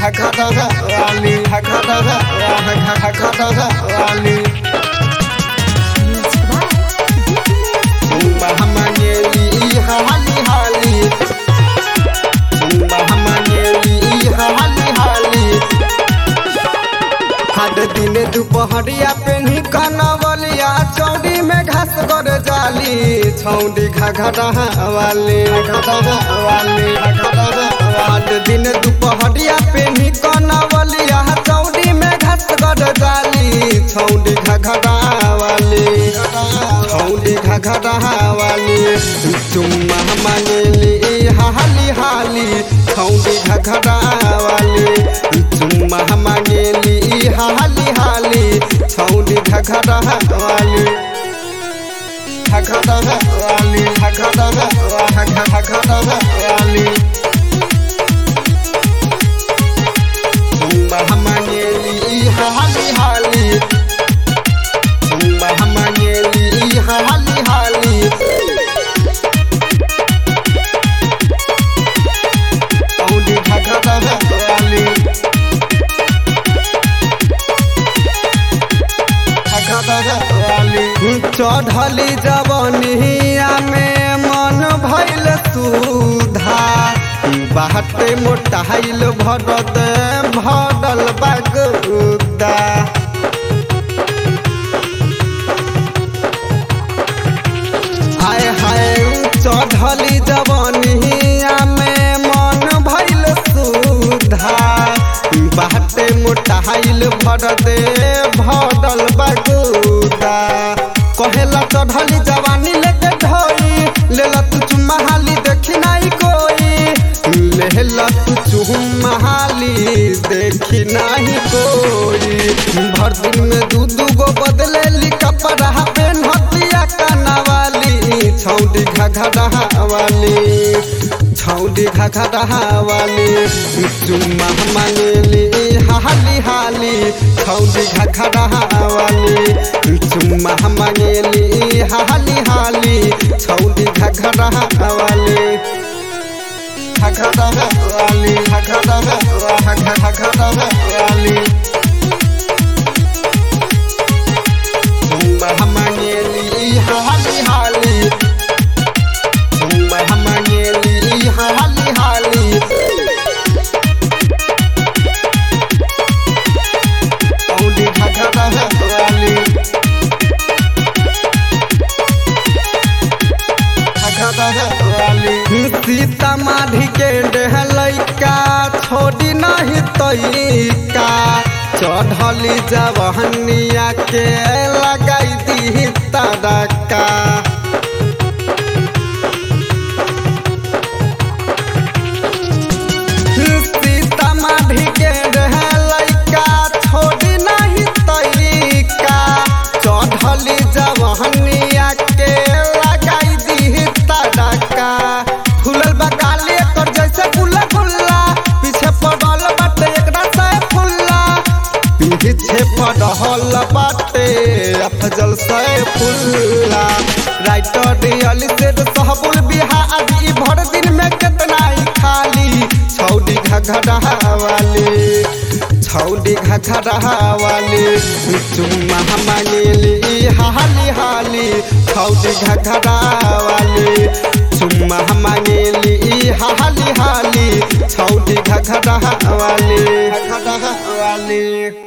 घघरा वाली घघरा घघरा वाली Bahamanyeli hali hali Bahamanyeli hali hali हर दिन दोपहरिया पेन्ही कनवलिया चौड़ी में घास कर जाली छौड़ी घघरा वाली घघरा वाली हर दिन दोपहरिया पेन्ही कनवलिया चौड़ी में घास कर जाली छौड़ी घघरा वाली छौड़ी घघरा वाली चुम्मा मांगली हाली हाली छौड़ी घघरा वाली चुम्मा मांगली हाली हाली छौड़ी घघरा वाली घघरा वाली घघरा घघरा वाली चुम्मा मांगली हाली हाली चुम्मा मांगली हाली हाली छौड़ी घघरा वाली चढ़ली जवनिया में मन भैल सुधा बाटे मोटाइल भरत भरल बगुदा हाय हाय चढ़ली जवनिया में मन भैल सुधा बाटे मोटाइल भरदे भरल बगुदा कहेला चढ़ली जवानी लेके ढोई लेला तू चुम्मा हाली देखी नहीं कोई लेला तू चुम्मा हाली देखी नहीं कोई भर दिन में दू दू गो बदले ली कपड़ा पेन हतिया कनावाली छौड़ी घघरा वाली छौड़ी घघरा वाली चुम्मा मांगली हाली हाली छौड़ी घघरा वाली चुम्मा मांगली हाली हाली छौड़ी घघरा वाली घघरा वाली घघरा घघरा वाली चुम्मा मांगली हाली हाली चुम्मा मांगली हाली हाली छौड़ी घघरा वाली सीता माधी के डेहलैका छोड़ी नहीं तैका चढ़ली जवहनिया के लगाई दी तड़का सीता माधी के डेहलैका छोड़ी नहीं तैका चढ़ली जवहनिया के लगाई दी तड़का फूलल बकाले तोर जैसे गुल्ला गुल्ला पीछे पड़ल बाटे एकरा से फुल्ला पीछे पड़ल बाटे अफजल से फुल्ला राइटर रियल से सहबुल बिहारी भर दिन में कितना ही खाली छौड़ी घघरा वाली छौड़ी घघरा वाली चुम्मा मांगली हाली हाली छौड़ी घघरा वाली चुम्मा मांगली हाली हाली छौड़ी घघरा वाली घघरा वाली